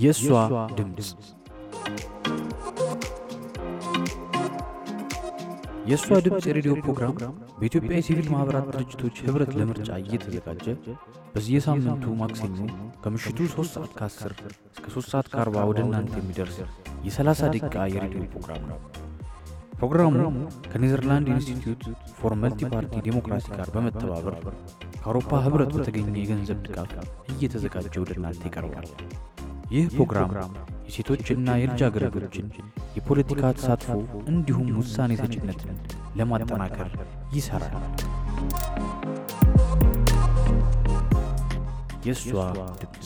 የእሷ ድምፅ የእሷ ድምፅ የሬዲዮ ፕሮግራም በኢትዮጵያ የሲቪል ማኅበራት ድርጅቶች ኅብረት ለምርጫ እየተዘጋጀ በየሳምንቱ ማክሰኞ ከምሽቱ 3 ሰዓት ከ10 እስከ 3 ሰዓት ከ40 ወደ እናንተ የሚደርስ የ30 ደቂቃ የሬዲዮ ፕሮግራም ነው። ፕሮግራሙ ከኔዘርላንድ ኢንስቲትዩት ፎር መልቲ ፓርቲ ዴሞክራሲ ጋር በመተባበር ከአውሮፓ ኅብረት በተገኘ የገንዘብ ድጋፍ እየተዘጋጀ ወደ እናንተ ይቀርባል። ይህ ፕሮግራም የሴቶችና የልጃገረዶችን የፖለቲካ ተሳትፎ እንዲሁም ውሳኔ ሰጭነትን ለማጠናከር ይሠራል። የእሷ ድምፅ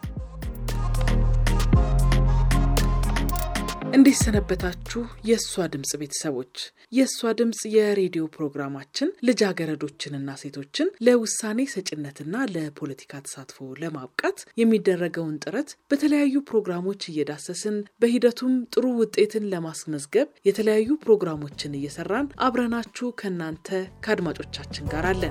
እንዴት ሰነበታችሁ? የእሷ ድምፅ ቤተሰቦች፣ የእሷ ድምፅ የሬዲዮ ፕሮግራማችን ልጃገረዶችንና ሴቶችን ለውሳኔ ሰጭነትና ለፖለቲካ ተሳትፎ ለማብቃት የሚደረገውን ጥረት በተለያዩ ፕሮግራሞች እየዳሰስን በሂደቱም ጥሩ ውጤትን ለማስመዝገብ የተለያዩ ፕሮግራሞችን እየሰራን አብረናችሁ ከእናንተ ከአድማጮቻችን ጋር አለን።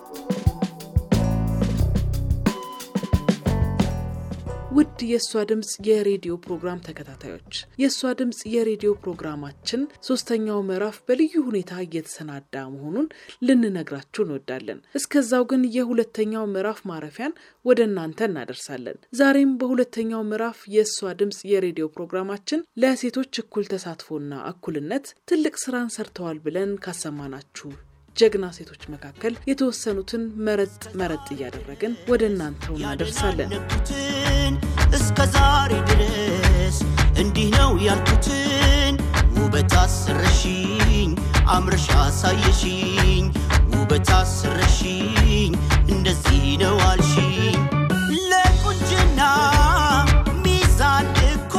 ውድ የእሷ ድምፅ የሬዲዮ ፕሮግራም ተከታታዮች የእሷ ድምፅ የሬዲዮ ፕሮግራማችን ሶስተኛው ምዕራፍ በልዩ ሁኔታ እየተሰናዳ መሆኑን ልንነግራችሁ እንወዳለን። እስከዛው ግን የሁለተኛው ምዕራፍ ማረፊያን ወደ እናንተ እናደርሳለን። ዛሬም በሁለተኛው ምዕራፍ የእሷ ድምፅ የሬዲዮ ፕሮግራማችን ለሴቶች እኩል ተሳትፎና እኩልነት ትልቅ ስራን ሰርተዋል ብለን ካሰማናችሁ ጀግና ሴቶች መካከል የተወሰኑትን መረጥ መረጥ እያደረግን ወደ እናንተው እናደርሳለን። እስከ ዛሬ ድረስ እንዲህ ነው ያልኩትን ውበት አስረሽኝ አምረሽ አሳየሽኝ ውበት አስረሽኝ እንደዚህ ነው አልሽኝ ለቁንጅና ሚዛን እኮ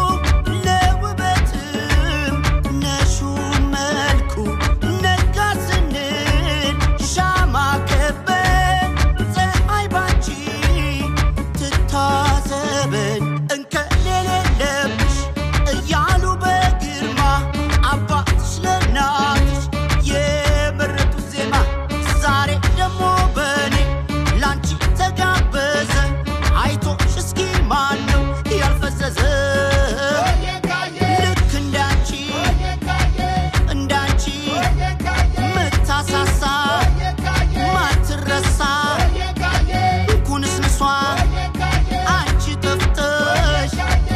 ለውበትም ነሹ መልኩ ነጋ ስንል ሻማ ከበን ፀሐይ ባንቺ ትታዘበን እንከን የሌለብሽ እያሉ በግርማ አባትሽ ለእናትሽ የመረጡት ዜማ ዛሬ ደግሞ በኔ ላንቺ ተጋበዘ አይቶሽ እስኪ ማን ነው ያልፈዘዘ ልክ እንዳንቺ እንዳንቺ ምታሳሳ ማትረሳ ኩንስንሷ አንቺ ጠፍተሽ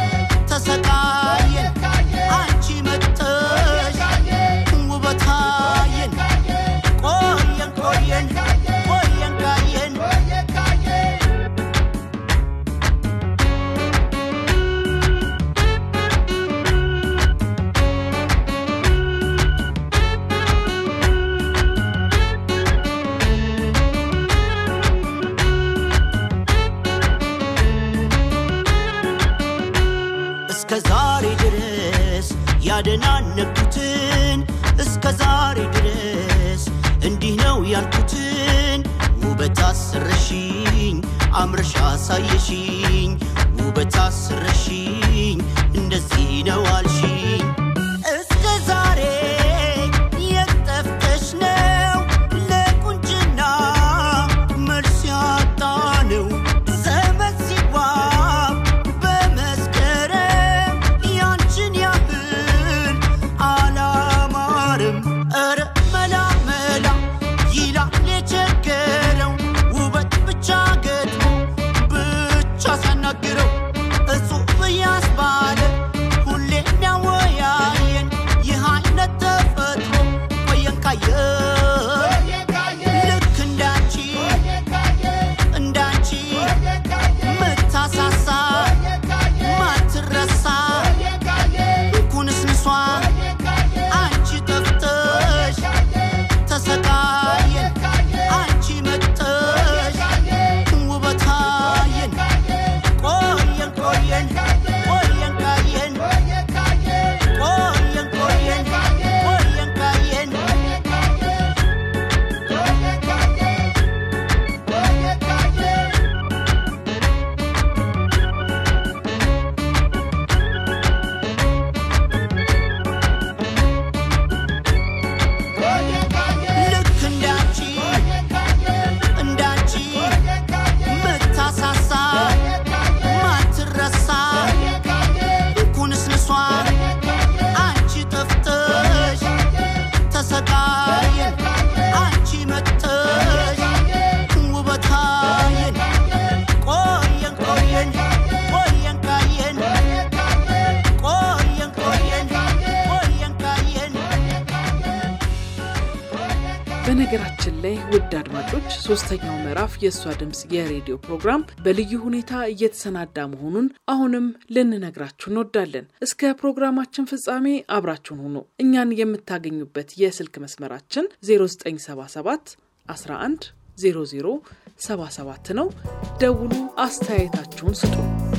ተሰቃየን አንቺ መጥተሽ ውበታየን ቆየን ቆየን ቆየን ካየን እስከ ዛሬ ድረስ ያደናነኩትን እስከ ዛሬ ድረስ እንዲህ ነው ያልኩትን ውበት አስረሽኝ አምረሽ አሳየሽኝ ውበት አስረሽኝ እንደዚህ ነው አልሽኝ እስከ ዛሬ የጠፍተሽ ነው ለቁንጅና መልስ ያጣ ነው ዘመን ሲዋብ በመስከረም ያንቺን ያህል አላማርም ኧረ መላ መላ ይላል የቸገረው ውበት ብቻ ገጥሞ ብቻ ሲያናግረው እጹብ ያስባለ ሁሌ የሚያወ በነገራችን ላይ ውድ አድማጮች ሶስተኛው ምዕራፍ የእሷ ድምፅ የሬዲዮ ፕሮግራም በልዩ ሁኔታ እየተሰናዳ መሆኑን አሁንም ልንነግራችሁ እንወዳለን። እስከ ፕሮግራማችን ፍጻሜ አብራችሁን ሁኑ። እኛን የምታገኙበት የስልክ መስመራችን 0977 11 00 77 ነው። ደውሉ፣ አስተያየታችሁን ስጡ።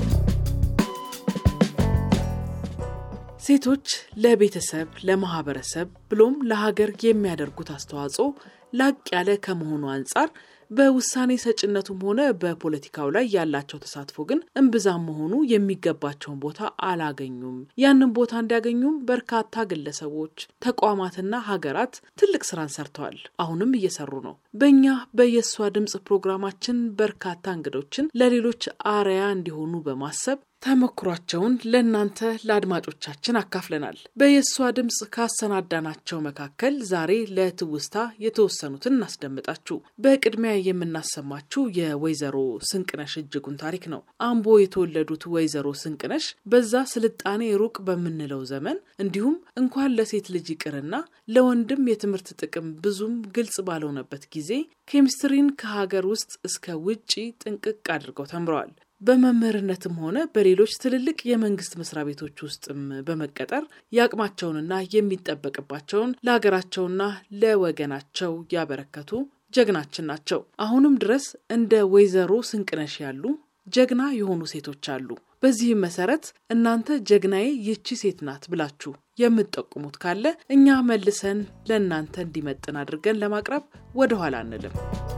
ሴቶች ለቤተሰብ፣ ለማህበረሰብ ብሎም ለሀገር የሚያደርጉት አስተዋጽኦ ላቅ ያለ ከመሆኑ አንጻር በውሳኔ ሰጭነቱም ሆነ በፖለቲካው ላይ ያላቸው ተሳትፎ ግን እምብዛም መሆኑ የሚገባቸውን ቦታ አላገኙም። ያንን ቦታ እንዲያገኙም በርካታ ግለሰቦች፣ ተቋማትና ሀገራት ትልቅ ስራን ሰርተዋል። አሁንም እየሰሩ ነው። በእኛ በየሷ ድምፅ ፕሮግራማችን በርካታ እንግዶችን ለሌሎች አርያ እንዲሆኑ በማሰብ ተሞክሯቸውን ለእናንተ ለአድማጮቻችን አካፍለናል። በየሷ ድምፅ ካሰናዳናቸው መካከል ዛሬ ለትውስታ የተወሰኑትን እናስደምጣችሁ። በቅድሚያ የምናሰማችሁ የወይዘሮ ስንቅነሽ እጅጉን ታሪክ ነው። አምቦ የተወለዱት ወይዘሮ ስንቅነሽ በዛ ስልጣኔ ሩቅ በምንለው ዘመን እንዲሁም እንኳን ለሴት ልጅ ይቅርና ለወንድም የትምህርት ጥቅም ብዙም ግልጽ ባልሆነበት ጊዜ ኬሚስትሪን ከሀገር ውስጥ እስከ ውጪ ጥንቅቅ አድርገው ተምረዋል። በመምህርነትም ሆነ በሌሎች ትልልቅ የመንግስት መስሪያ ቤቶች ውስጥም በመቀጠር የአቅማቸውንና የሚጠበቅባቸውን ለሀገራቸውና ለወገናቸው ያበረከቱ ጀግናችን ናቸው። አሁንም ድረስ እንደ ወይዘሮ ስንቅነሽ ያሉ ጀግና የሆኑ ሴቶች አሉ። በዚህም መሰረት እናንተ ጀግናዬ ይቺ ሴት ናት ብላችሁ የምትጠቁሙት ካለ እኛ መልሰን ለእናንተ እንዲመጥን አድርገን ለማቅረብ ወደኋላ አንልም።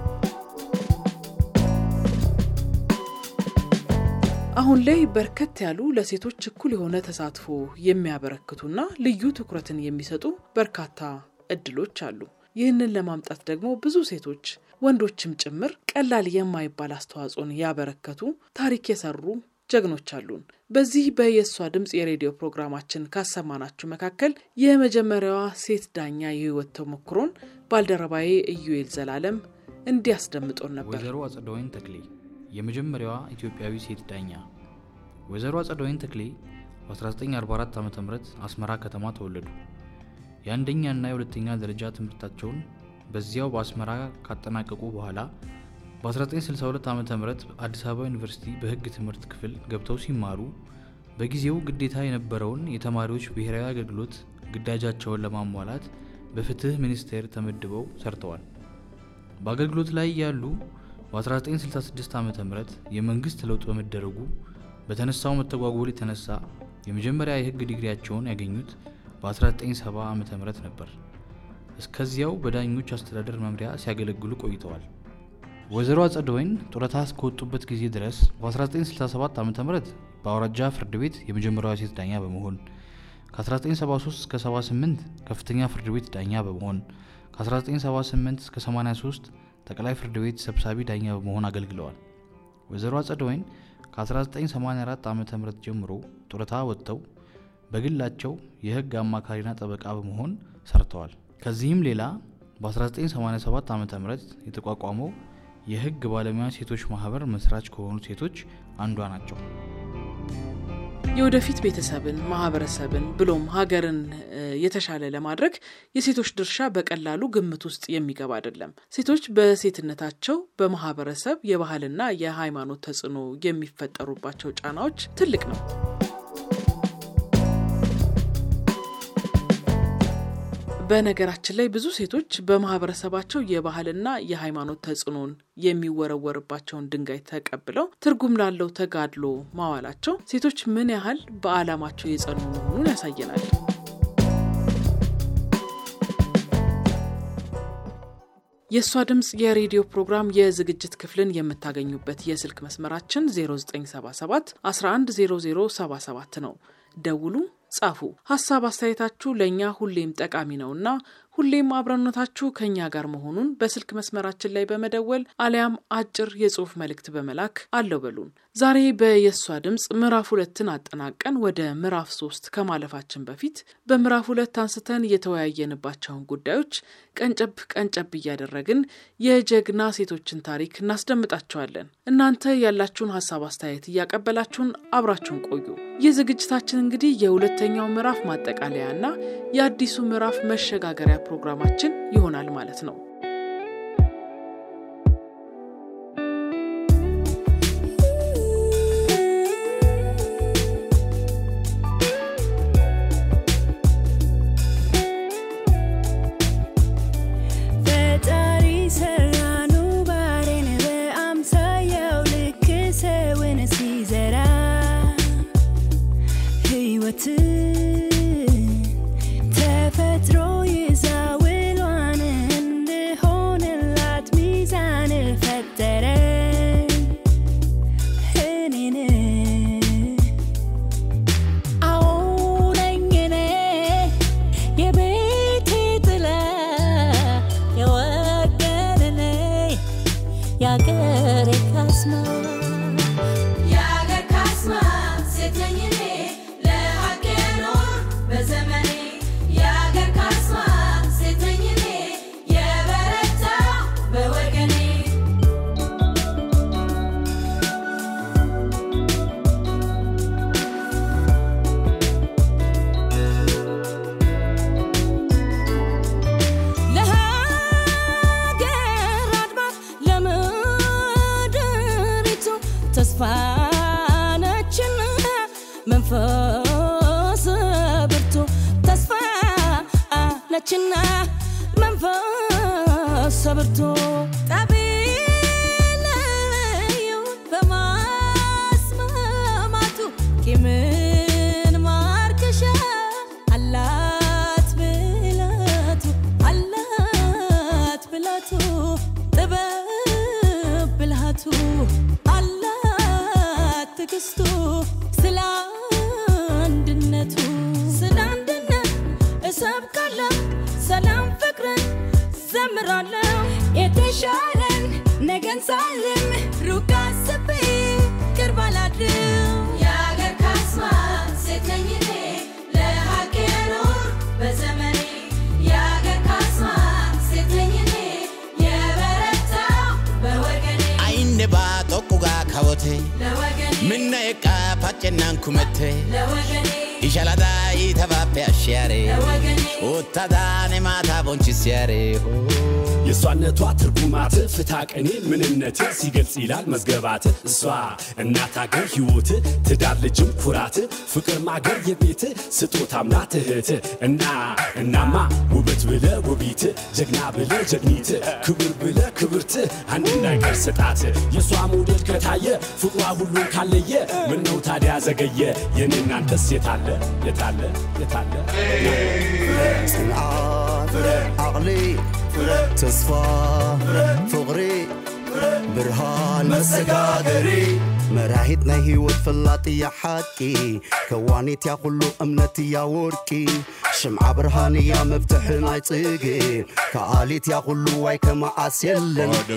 አሁን ላይ በርከት ያሉ ለሴቶች እኩል የሆነ ተሳትፎ የሚያበረክቱና ልዩ ትኩረትን የሚሰጡ በርካታ እድሎች አሉ። ይህንን ለማምጣት ደግሞ ብዙ ሴቶች ወንዶችም ጭምር ቀላል የማይባል አስተዋጽኦን ያበረከቱ ታሪክ የሰሩ ጀግኖች አሉን። በዚህ በየሷ ድምፅ የሬዲዮ ፕሮግራማችን ካሰማናችሁ መካከል የመጀመሪያዋ ሴት ዳኛ የህይወት ተሞክሮን ባልደረባዬ ኢዩኤል ዘላለም እንዲያስደምጦን ነበር። ወይዘሮ አጸደወይን ተክሌ የመጀመሪያዋ ኢትዮጵያዊ ሴት ዳኛ። ወይዘሮ አጸደወይን ተክሌ በ1944 ዓ ም አስመራ ከተማ ተወለዱ። የአንደኛና የሁለተኛ ደረጃ ትምህርታቸውን በዚያው በአስመራ ካጠናቀቁ በኋላ በ1962 ዓ ም አዲስ አበባ ዩኒቨርሲቲ በሕግ ትምህርት ክፍል ገብተው ሲማሩ በጊዜው ግዴታ የነበረውን የተማሪዎች ብሔራዊ አገልግሎት ግዳጃቸውን ለማሟላት በፍትህ ሚኒስቴር ተመድበው ሰርተዋል። በአገልግሎት ላይ ያሉ በ1966 ዓ ም የመንግስት ለውጥ በመደረጉ በተነሳው መተጓጎል የተነሳ የመጀመሪያ የህግ ዲግሪያቸውን ያገኙት በ1970 ዓ ም ነበር። እስከዚያው በዳኞች አስተዳደር መምሪያ ሲያገለግሉ ቆይተዋል። ወይዘሮ አጸደወይን ጡረታ እስከወጡበት ጊዜ ድረስ በ1967 ዓ ም በአውራጃ ፍርድ ቤት የመጀመሪያዋ ሴት ዳኛ በመሆን ከ1973 እስከ 78 ከፍተኛ ፍርድ ቤት ዳኛ በመሆን ከ1978 እስከ 83 ጠቅላይ ፍርድ ቤት ሰብሳቢ ዳኛ በመሆን አገልግለዋል። ወይዘሮ አጸደወይን ከ1984 ዓ ም ጀምሮ ጡረታ ወጥተው በግላቸው የህግ አማካሪና ጠበቃ በመሆን ሰርተዋል። ከዚህም ሌላ በ1987 ዓ ም የተቋቋመው የህግ ባለሙያ ሴቶች ማህበር መስራች ከሆኑ ሴቶች አንዷ ናቸው። የወደፊት ቤተሰብን፣ ማህበረሰብን ብሎም ሀገርን የተሻለ ለማድረግ የሴቶች ድርሻ በቀላሉ ግምት ውስጥ የሚገባ አይደለም። ሴቶች በሴትነታቸው በማህበረሰብ የባህልና የሃይማኖት ተጽዕኖ የሚፈጠሩባቸው ጫናዎች ትልቅ ነው። በነገራችን ላይ ብዙ ሴቶች በማህበረሰባቸው የባህልና የሃይማኖት ተጽዕኖን የሚወረወርባቸውን ድንጋይ ተቀብለው ትርጉም ላለው ተጋድሎ ማዋላቸው ሴቶች ምን ያህል በዓላማቸው የጸኑ መሆኑን ያሳየናል። የእሷ ድምፅ የሬዲዮ ፕሮግራም የዝግጅት ክፍልን የምታገኙበት የስልክ መስመራችን 0977 110077 ነው። ደውሉ፣ ጻፉ። ሀሳብ አስተያየታችሁ ለእኛ ሁሌም ጠቃሚ ነውና ሁሌም አብረነታችሁ ከእኛ ጋር መሆኑን በስልክ መስመራችን ላይ በመደወል አሊያም አጭር የጽሁፍ መልእክት በመላክ አለው በሉን። ዛሬ በየሷ ድምፅ ምዕራፍ ሁለትን አጠናቀን ወደ ምዕራፍ ሶስት ከማለፋችን በፊት በምዕራፍ ሁለት አንስተን የተወያየንባቸውን ጉዳዮች ቀንጨብ ቀንጨብ እያደረግን የጀግና ሴቶችን ታሪክ እናስደምጣቸዋለን። እናንተ ያላችሁን ሀሳብ አስተያየት እያቀበላችሁን አብራችሁን ቆዩ። ይህ ዝግጅታችን እንግዲህ የሁለተኛው ምዕራፍ ማጠቃለያና የአዲሱ ምዕራፍ መሸጋገሪያ ፕሮግራማችን ይሆናል ማለት ነው። ካስማ የአገር ካስማ ሴት ነኝ እኔ ለሀቅ የኖር በዘመኔ የአገር ካስማ ሴት ነኝ እኔ የበረታ በወገኔ ለሀገር አድባር ለምድሪቱ ተስፋ ነችና መንፈስ ብርቱ ተስፋ ነችና መንፈስ ብርቱ ጠቢለዩ በማስማማቱ ቂምን ማርከሻ አላት ብላቱ አላት ብላቱ ጥበብ ብልሃቱ አላት ትግስቱ ስለ አንድነቱ ስለ አንድነት እሰብካለሁ ሰላም ፍቅርን ዘምራለሁ የተሻለን ነገን ሳልም ሩቅ አስቤ ቅርብ አላድርም የአገር ካስማ ሴት ነኝ እኔ ለሀቅ የኖር በዘመኔ የአገር ካስማ ሴት ነኝ እኔ የበረታ በወገኔ Ainne baa tokko gaa kawote ለወገኔ minna eqqaa paccennaan kumette ለወገኔ ishaladaa iitabaappe ashshiyaare ለወገኔ uttadaane maataa bonchissiyaare የእሷነቷ ትርጉማት ፍትሐ ቀኔ ምንነት ሲገልጽ ይላል መዝገባት እሷ እናት አገር ሕይወት ትዳር ልጅም ኩራት ፍቅር ማገር የቤት ስጦታም ናት እህት እና እናማ ውበት ብለ ውቢት ጀግና ብለ ጀግኒት ክብር ብለ ክብርት አንድ ነገር ስጣት የእሷ ሞዴል ከታየ ፍቅሯ ሁሉን ካለየ ምነው ታዲያ ዘገየ የኔ እናንተስ የታለ የታለ የታለ ጽንዓት ዓቕሊ ተስፋ ፍቕሪ ብርሃን መሰጋገሪ መራሒት ናይ ህይወት ፈላጥ እያ ሓቂ ከዋኒት ያ ኩሉ እምነት እያ ወርቂ ሽምዓ ብርሃን እያ መብትሒ ናይ ጽጌ ከኣሊት ያ ኩሉ ዋይ ከመዓስ የለን Ada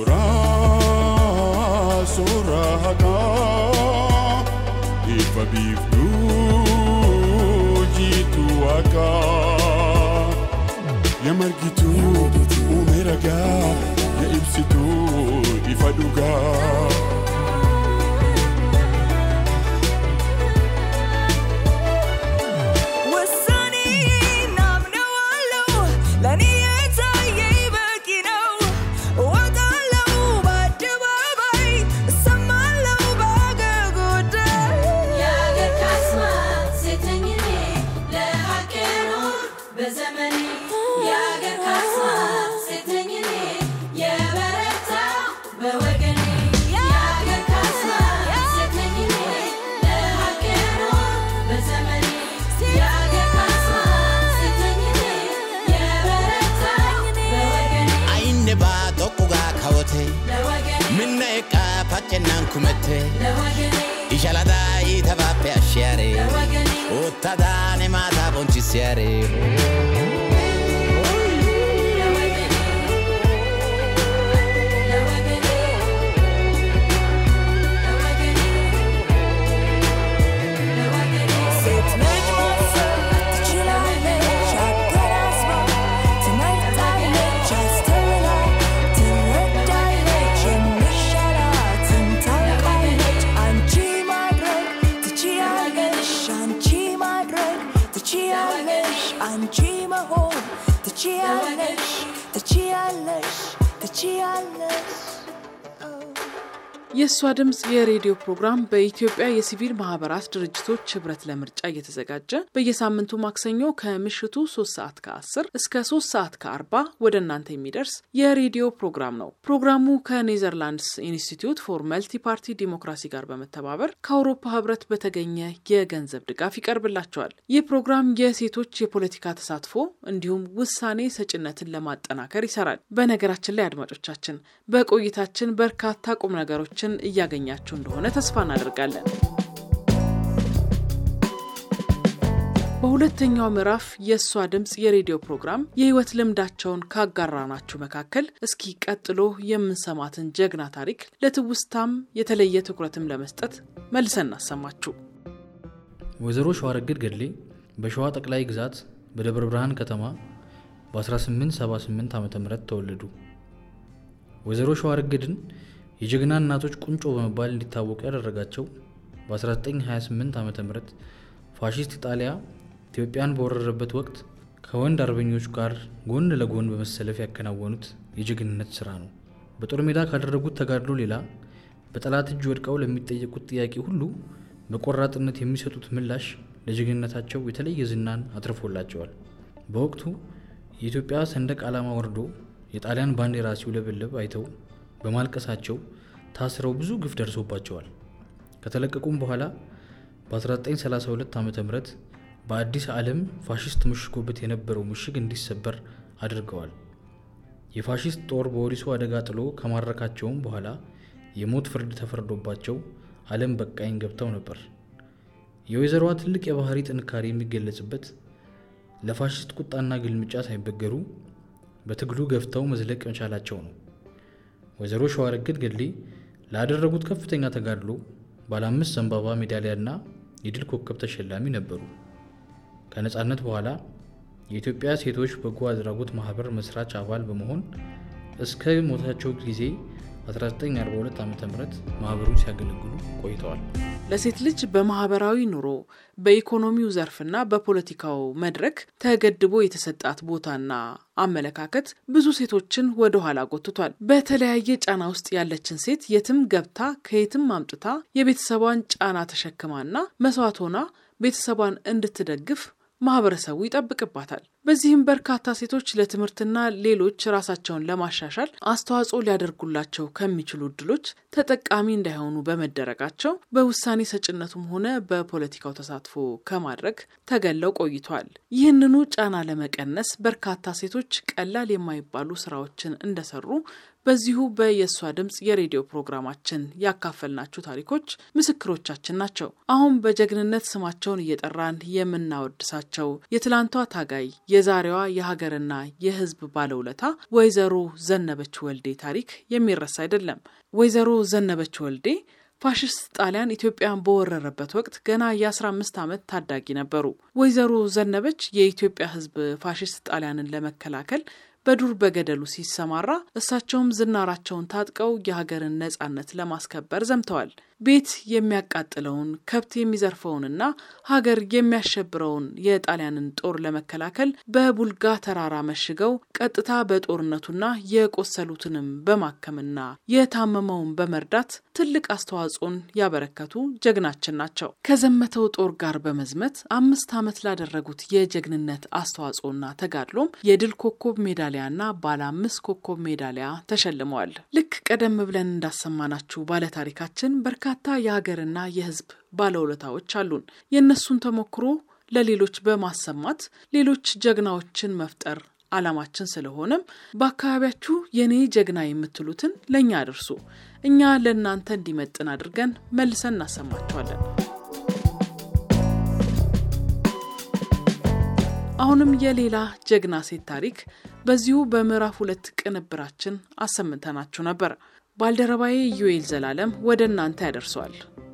suuraa suuraa haqaa ifa biiftuu jiitu haqaa yaa margituu uume ragaa yaa ibsituu ifa dhugaa. ውሳኔ ናምነዋለው ለእኔ የታየኝ በቂ ነው እወጣለው በአደባባይ እሰማለው በአገር ጉዳይ የአገር ካስማ ሴት ነኝ እኔ ለሀቅ የኖር በዘመኔ የአገር ካስማ ሴት ነኝ እኔ የበረታ በወገኔ የአገር ካስማ ሴት ነኝ እኔ ለሀቅ የኖር በዘመኔ የአገር ካስማ ሴት ነኝ እኔ የበረታ በወገኔ Ainne baa tokko gaa kawote ለወገኔ minna eqqaa paccennaan kumette ለወገኔ ishaladaa iitabaappe ashshiyaare ለወገኔ uttadaane maataa bonchissiyaare ሴት ልጅ ማሰብ ትችላለች አገናዝባ ትመርጣለች አስተውላ ትረዳለች የሚሻላትን ታውቃለች አንቺ ማድረግ ትችያለሽ አንቺ ማድረግ ትችያለሽ አንቺ መሆን ትችያለሽ ትችያለሽ ትችያለሽ የእሷ ድምፅ የሬዲዮ ፕሮግራም በኢትዮጵያ የሲቪል ማህበራት ድርጅቶች ህብረት ለምርጫ እየተዘጋጀ በየሳምንቱ ማክሰኞ ከምሽቱ 3 ሰዓት ከ10 እስከ 3 ሰዓት ከ40 ወደ እናንተ የሚደርስ የሬዲዮ ፕሮግራም ነው። ፕሮግራሙ ከኔዘርላንድስ ኢንስቲትዩት ፎር መልቲ ፓርቲ ዲሞክራሲ ጋር በመተባበር ከአውሮፓ ህብረት በተገኘ የገንዘብ ድጋፍ ይቀርብላቸዋል። ይህ ፕሮግራም የሴቶች የፖለቲካ ተሳትፎ እንዲሁም ውሳኔ ሰጭነትን ለማጠናከር ይሰራል። በነገራችን ላይ አድማጮቻችን በቆይታችን በርካታ ቁም ነገሮችን እያገኛችሁ እንደሆነ ተስፋ እናደርጋለን። በሁለተኛው ምዕራፍ የእሷ ድምፅ የሬዲዮ ፕሮግራም የህይወት ልምዳቸውን ካጋራናችሁ መካከል እስኪ ቀጥሎ የምንሰማትን ጀግና ታሪክ ለትውስታም የተለየ ትኩረትም ለመስጠት መልሰን እናሰማችሁ። ወይዘሮ ሸዋረግድ ገድሌ በሸዋ ጠቅላይ ግዛት በደብረ ብርሃን ከተማ በ1878 ዓ ም ተወለዱ። ወይዘሮ ሸዋረግድን የጀግና እናቶች ቁንጮ በመባል እንዲታወቁ ያደረጋቸው በ1928 ዓ ም ፋሺስት ኢጣሊያ ኢትዮጵያን በወረረበት ወቅት ከወንድ አርበኞች ጋር ጎን ለጎን በመሰለፍ ያከናወኑት የጀግንነት ስራ ነው። በጦር ሜዳ ካደረጉት ተጋድሎ ሌላ በጠላት እጅ ወድቀው ለሚጠየቁት ጥያቄ ሁሉ በቆራጥነት የሚሰጡት ምላሽ ለጀግንነታቸው የተለየ ዝናን አትርፎላቸዋል። በወቅቱ የኢትዮጵያ ሰንደቅ ዓላማ ወርዶ የጣሊያን ባንዲራ ሲውለበለብ አይተው በማልቀሳቸው ታስረው ብዙ ግፍ ደርሶባቸዋል። ከተለቀቁም በኋላ በ1932 ዓ ም በአዲስ ዓለም ፋሽስት ምሽጎበት የነበረው ምሽግ እንዲሰበር አድርገዋል። የፋሽስት ጦር በወሊሶ አደጋ ጥሎ ከማረካቸውም በኋላ የሞት ፍርድ ተፈርዶባቸው ዓለም በቃኝ ገብተው ነበር። የወይዘሮዋ ትልቅ የባህሪ ጥንካሬ የሚገለጽበት ለፋሽስት ቁጣና ግልምጫ ሳይበገሩ በትግሉ ገፍተው መዝለቅ መቻላቸው ነው። ወይዘሮ ሸዋረግድ ገድሌ ላደረጉት ከፍተኛ ተጋድሎ ባለ አምስት ዘንባባ ሜዳሊያና የድል ኮከብ ተሸላሚ ነበሩ። ከነፃነት በኋላ የኢትዮጵያ ሴቶች በጎ አድራጎት ማህበር መስራች አባል በመሆን እስከ ሞታቸው ጊዜ 1942 ዓ ም ማህበሩን ሲያገለግሉ ቆይተዋል። ለሴት ልጅ በማህበራዊ ኑሮ በኢኮኖሚው ዘርፍና በፖለቲካው መድረክ ተገድቦ የተሰጣት ቦታና አመለካከት ብዙ ሴቶችን ወደ ኋላ ጎትቷል። በተለያየ ጫና ውስጥ ያለችን ሴት የትም ገብታ ከየትም አምጥታ የቤተሰቧን ጫና ተሸክማና መስዋዕት ሆና ቤተሰቧን እንድትደግፍ ማህበረሰቡ ይጠብቅባታል። በዚህም በርካታ ሴቶች ለትምህርትና ሌሎች ራሳቸውን ለማሻሻል አስተዋጽኦ ሊያደርጉላቸው ከሚችሉ እድሎች ተጠቃሚ እንዳይሆኑ በመደረጋቸው በውሳኔ ሰጭነቱም ሆነ በፖለቲካው ተሳትፎ ከማድረግ ተገለው ቆይቷል። ይህንኑ ጫና ለመቀነስ በርካታ ሴቶች ቀላል የማይባሉ ስራዎችን እንደሰሩ በዚሁ በየእሷ ድምፅ የሬዲዮ ፕሮግራማችን ያካፈልናችሁ ታሪኮች ምስክሮቻችን ናቸው። አሁን በጀግንነት ስማቸውን እየጠራን የምናወድሳቸው የትላንቷ ታጋይ የዛሬዋ የሀገርና የሕዝብ ባለውለታ ወይዘሮ ዘነበች ወልዴ ታሪክ የሚረሳ አይደለም። ወይዘሮ ዘነበች ወልዴ ፋሽስት ጣሊያን ኢትዮጵያን በወረረበት ወቅት ገና የ15 ዓመት ታዳጊ ነበሩ። ወይዘሮ ዘነበች የኢትዮጵያ ሕዝብ ፋሽስት ጣሊያንን ለመከላከል በዱር በገደሉ ሲሰማራ እሳቸውም ዝናራቸውን ታጥቀው የሀገርን ነጻነት ለማስከበር ዘምተዋል። ቤት የሚያቃጥለውን ከብት የሚዘርፈውንና ሀገር የሚያሸብረውን የጣሊያንን ጦር ለመከላከል በቡልጋ ተራራ መሽገው ቀጥታ በጦርነቱና የቆሰሉትንም በማከምና የታመመውን በመርዳት ትልቅ አስተዋጽኦን ያበረከቱ ጀግናችን ናቸው። ከዘመተው ጦር ጋር በመዝመት አምስት ዓመት ላደረጉት የጀግንነት አስተዋጽኦና ተጋድሎም የድል ኮከብ ሜዳሊያና ባለ አምስት ኮከብ ሜዳሊያ ተሸልመዋል። ልክ ቀደም ብለን እንዳሰማናችሁ ባለታሪካችን በርካታ የሀገርና የሕዝብ ባለውለታዎች አሉን። የእነሱን ተሞክሮ ለሌሎች በማሰማት ሌሎች ጀግናዎችን መፍጠር ዓላማችን ስለሆነም በአካባቢያችሁ የኔ ጀግና የምትሉትን ለእኛ አድርሱ። እኛ ለእናንተ እንዲመጥን አድርገን መልሰን እናሰማችኋለን። አሁንም የሌላ ጀግና ሴት ታሪክ በዚሁ በምዕራፍ ሁለት ቅንብራችን አሰምተናችሁ ነበር። ባልደረባዬ ዩኤል ዘላለም ወደ እናንተ ያደርሰዋል።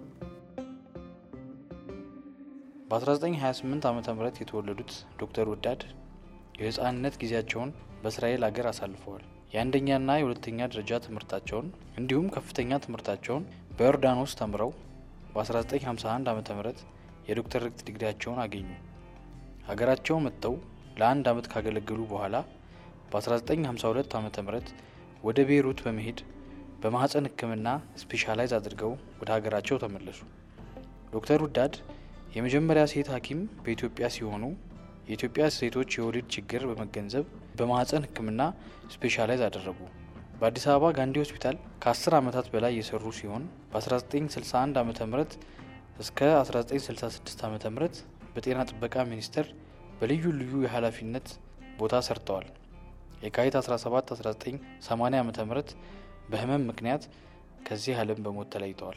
በ1928 ዓ ም የተወለዱት ዶክተር ውዳድ የህፃንነት ጊዜያቸውን በእስራኤል ሀገር አሳልፈዋል። የአንደኛና የሁለተኛ ደረጃ ትምህርታቸውን እንዲሁም ከፍተኛ ትምህርታቸውን በዮርዳኖስ ተምረው በ1951 ዓ ም የዶክተሬት ዲግሪያቸውን አገኙ። ሀገራቸው መጥተው ለአንድ ዓመት ካገለገሉ በኋላ በ1952 ዓ ም ወደ ቤይሩት በመሄድ በማህፀን ሕክምና ስፔሻላይዝ አድርገው ወደ ሀገራቸው ተመለሱ። ዶክተር ውዳድ የመጀመሪያ ሴት ሐኪም በኢትዮጵያ ሲሆኑ የኢትዮጵያ ሴቶች የወሊድ ችግር በመገንዘብ በማህፀን ሕክምና ስፔሻላይዝ አደረጉ። በአዲስ አበባ ጋንዲ ሆስፒታል ከ10 ዓመታት በላይ የሰሩ ሲሆን በ1961 ዓ ም እስከ 1966 ዓ ም በጤና ጥበቃ ሚኒስቴር በልዩ ልዩ የኃላፊነት ቦታ ሰርተዋል። የካቲት 17 1980 ዓ ም በህመም ምክንያት ከዚህ ዓለም በሞት ተለይተዋል።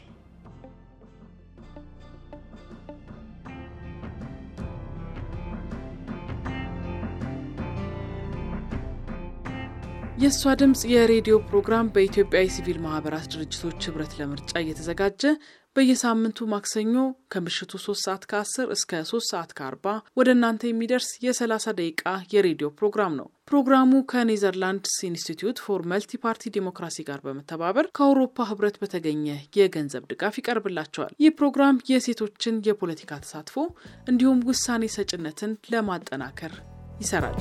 የእሷ ድምፅ የሬዲዮ ፕሮግራም በኢትዮጵያ የሲቪል ማህበራት ድርጅቶች ህብረት ለምርጫ እየተዘጋጀ በየሳምንቱ ማክሰኞ ከምሽቱ 3 ሰዓት ከ10 እስከ 3 ሰዓት ከ40 ወደ እናንተ የሚደርስ የ30 ደቂቃ የሬዲዮ ፕሮግራም ነው። ፕሮግራሙ ከኔዘርላንድስ ኢንስቲትዩት ፎር መልቲ ፓርቲ ዲሞክራሲ ጋር በመተባበር ከአውሮፓ ህብረት በተገኘ የገንዘብ ድጋፍ ይቀርብላቸዋል። ይህ ፕሮግራም የሴቶችን የፖለቲካ ተሳትፎ እንዲሁም ውሳኔ ሰጭነትን ለማጠናከር ይሰራል።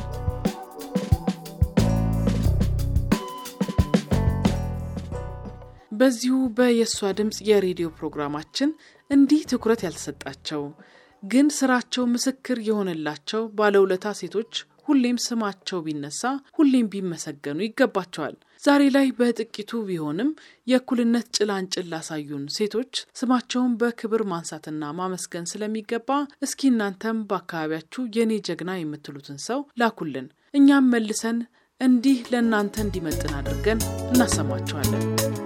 በዚሁ በየእሷ ድምፅ የሬዲዮ ፕሮግራማችን እንዲህ ትኩረት ያልተሰጣቸው ግን ስራቸው ምስክር የሆነላቸው ባለውለታ ሴቶች ሁሌም ስማቸው ቢነሳ ሁሌም ቢመሰገኑ ይገባቸዋል። ዛሬ ላይ በጥቂቱ ቢሆንም የእኩልነት ጭላንጭል ላሳዩን ሴቶች ስማቸውን በክብር ማንሳትና ማመስገን ስለሚገባ እስኪ እናንተም በአካባቢያችሁ የኔ ጀግና የምትሉትን ሰው ላኩልን። እኛም መልሰን እንዲህ ለእናንተ እንዲመጥን አድርገን እናሰማችኋለን።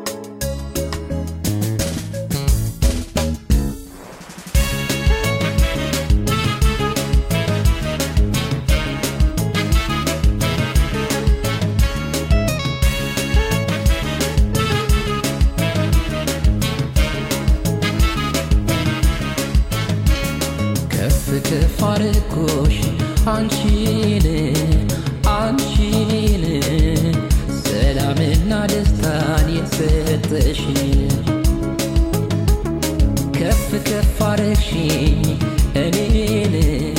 ከፍ ከፍ አድርጎሽ አንቺን አንቺን ሰላምና ደስታን የሰጠሽን ከፍ ከፍ አድርግሽኝ እኔን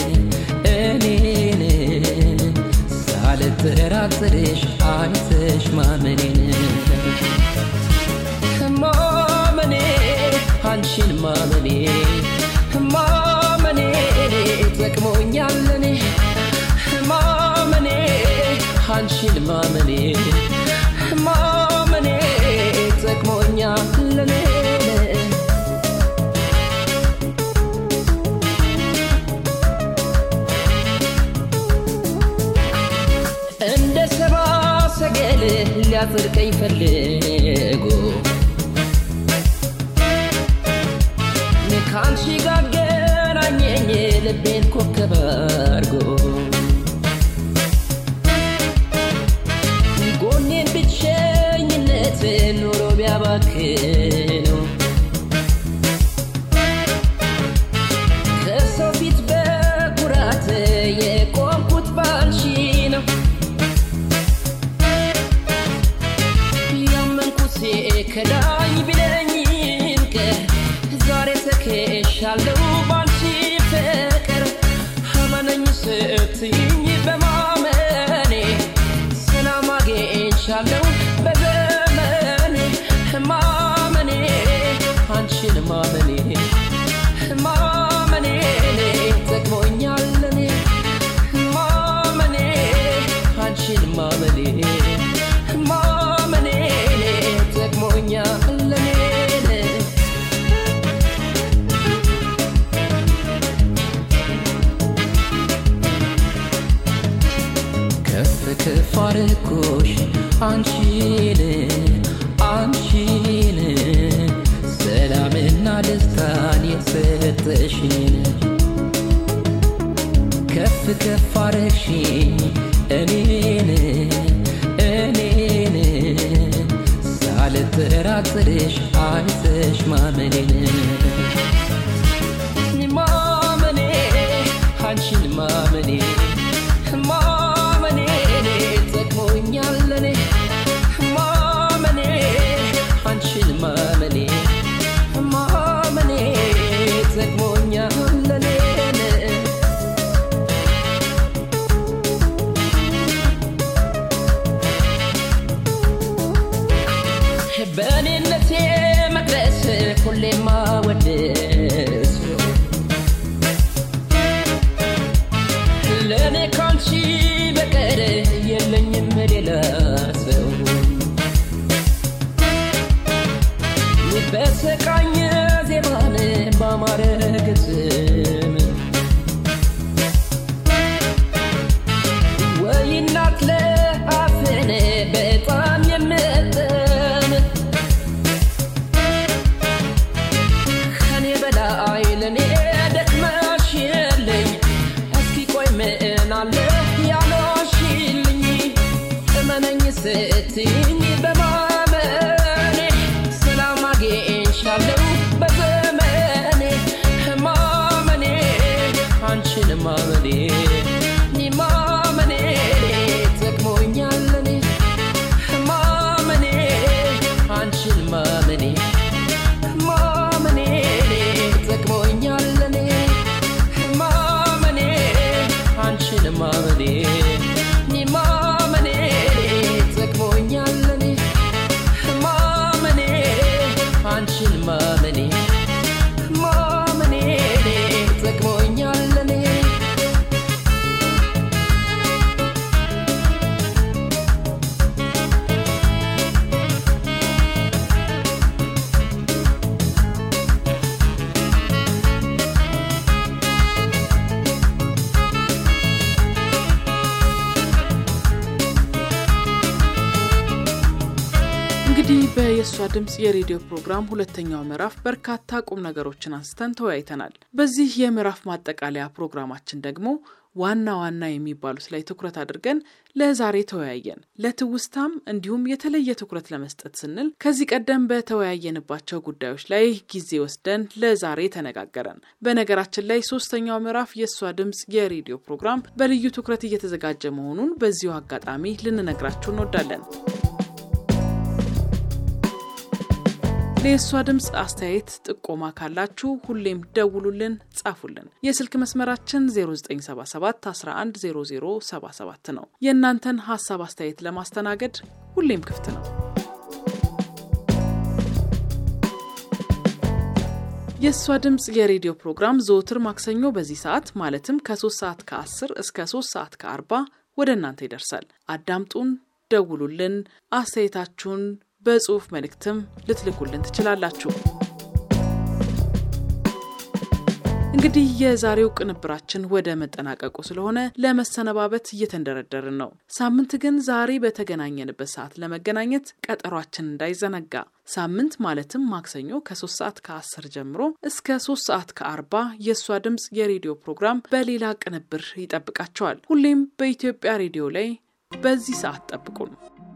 እኔን ሳልጠራጥርሽ አይተሽ ማመኔን ማመኔ አንቺን ማመኔ ማመኔ ጠቅሞኛል እኔ ማመኔ አንቺን ማመኔ ማመኔ ጠቅሞኛል እኔ እንደ ሰባ ሰገል ሊያጽድቀኝ ፈልጎ ከአንቺ ጋር ገናኘኝ ልቤን ኮከብ አድርጎ ጎኔን ብቸኝነት ኑሮ ቢያባክነው ከሰው ፊት በኩራት የቆምኩት ባንቺ ነው ያመንኩት ከዳኝ ቢለኝም ቀር ዛሬ ተከሻለሁ ባንቺ ፍቅር አመነኝ ስትይኝ በማመኔ ሰላም አግኝቻለሁ በዘመኔ ማመኔ አንቺን ማመኔ ማመኔ ጠቅሞኛል እኔ ማመኔ አንቺን ማመኔ ማመኔ ጠቅሞኛል እኔ ከፍ ከፍ አድርጎሽ አንቺን አንቺን ሰላምና ደስታን የሰጠሽን ከፍ ከፍ አድርግሽኝ እኔን እኔን ሳልጠራጥርሽ አይተሽ ማመኔን ማመኔ አንቺን ማመኔ ማመኔ ጠቅሞኛል እኔ ማመኔ አንቺን ማመኔ ማመኔ ጠቅሞኛል እኔ በእኔነቴ መቅደስ ሁሌማ ወደስ ለእኔ ካንቺ በቀር የለኝም ሌላ ሰው ስትኝ በማመኔ ሰላም አግኝቻለሁ በዘመኔ ማመኔ አንቺን ማመኔ እኔ ማመኔ ጠቅሞኛል እኔ ማመኔ አንቺን ማመኔ ማመኔ ጠቅሞኛል እኔ ማመኔ አንቺን ማመኔ እኔ ማመኔ ጠቅሞኛል እኔ ማመኔ አንቺን ማመኔ ማመኔ ጠቅሞኛል እኔ እንግዲህ በየእሷ ድምፅ የሬዲዮ ፕሮግራም ሁለተኛው ምዕራፍ በርካታ ቁም ነገሮችን አንስተን ተወያይተናል። በዚህ የምዕራፍ ማጠቃለያ ፕሮግራማችን ደግሞ ዋና ዋና የሚባሉት ላይ ትኩረት አድርገን ለዛሬ ተወያየን። ለትውስታም እንዲሁም የተለየ ትኩረት ለመስጠት ስንል ከዚህ ቀደም በተወያየንባቸው ጉዳዮች ላይ ጊዜ ወስደን ለዛሬ ተነጋገረን። በነገራችን ላይ ሶስተኛው ምዕራፍ የእሷ ድምፅ የሬዲዮ ፕሮግራም በልዩ ትኩረት እየተዘጋጀ መሆኑን በዚሁ አጋጣሚ ልንነግራችሁ እንወዳለን። ለየሷ ድምፅ አስተያየት ጥቆማ ካላችሁ ሁሌም ደውሉልን፣ ጻፉልን። የስልክ መስመራችን 0977 110077 ነው። የእናንተን ሀሳብ አስተያየት ለማስተናገድ ሁሌም ክፍት ነው። የእሷ ድምፅ የሬዲዮ ፕሮግራም ዘወትር ማክሰኞ በዚህ ሰዓት ማለትም ከ3 ሰዓት ከ10 እስከ 3 ሰዓት ከ40 ወደ እናንተ ይደርሳል። አዳምጡን፣ ደውሉልን፣ አስተያየታችሁን በጽሁፍ መልእክትም ልትልኩልን ትችላላችሁ። እንግዲህ የዛሬው ቅንብራችን ወደ መጠናቀቁ ስለሆነ ለመሰነባበት እየተንደረደርን ነው። ሳምንት ግን ዛሬ በተገናኘንበት ሰዓት ለመገናኘት ቀጠሯችን እንዳይዘነጋ። ሳምንት ማለትም ማክሰኞ ከ3 ሰዓት ከ10 ጀምሮ እስከ 3 ሰዓት ከ40 የእሷ ድምፅ የሬዲዮ ፕሮግራም በሌላ ቅንብር ይጠብቃቸዋል። ሁሌም በኢትዮጵያ ሬዲዮ ላይ በዚህ ሰዓት ጠብቁን።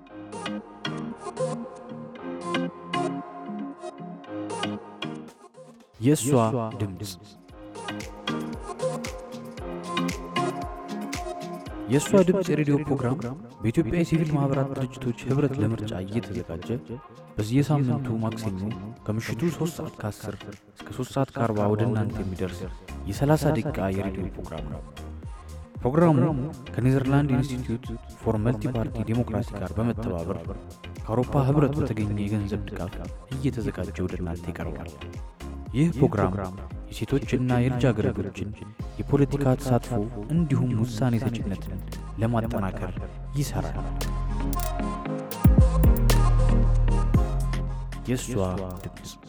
የእሷ ድምፅ የእሷ ድምፅ የሬዲዮ ፕሮግራም በኢትዮጵያ የሲቪል ማኅበራት ድርጅቶች ኅብረት ለምርጫ እየተዘጋጀ በየሳምንቱ ማክሰኞ ከምሽቱ 3 ሰዓት ከ10 እስከ 3 ሰዓት ከ40 ወደ እናንተ የሚደርስ የ30 ደቂቃ የሬዲዮ ፕሮግራም ነው። ፕሮግራሙ ከኔዘርላንድ ኢንስቲትዩት ፎር መልቲ ፓርቲ ዴሞክራሲ ጋር በመተባበር ከአውሮፓ ኅብረት በተገኘ የገንዘብ ድጋፍ እየተዘጋጀ ወደ እናንተ ይቀርባል። ይህ ፕሮግራም የሴቶችና የልጃገረዶችን የፖለቲካ ተሳትፎ እንዲሁም ውሳኔ ሰጭነትን ለማጠናከር ይሠራል። የእሷ ድምፅ